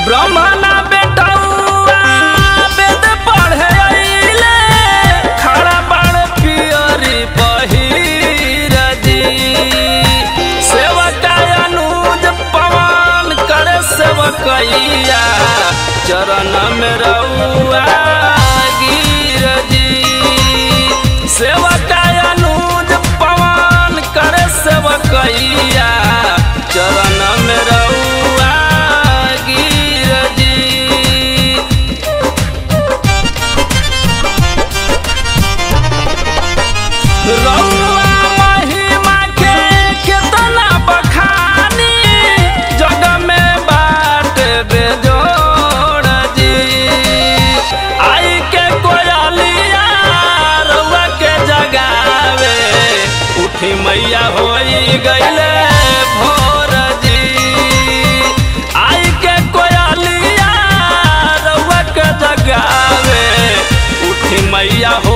ब्रह्मणा बेटौआ वेद पढ़े अइले खड़ा बाण पियरी पहिर जी सेवका अनुज पवन करे सेवकैया चरण में रउआ गिर जी सेवका अनुज पवन करे सेवकैया चरण में रउआ गिर जी रउआ महिमा के केतना बखानी जग में बाट बेजोड़ जी आई के कोयलिया रउआ के जगावे उठी मैया होई गईले भोर जी आई के कोयलिया रउआ के जगावे उठी मैया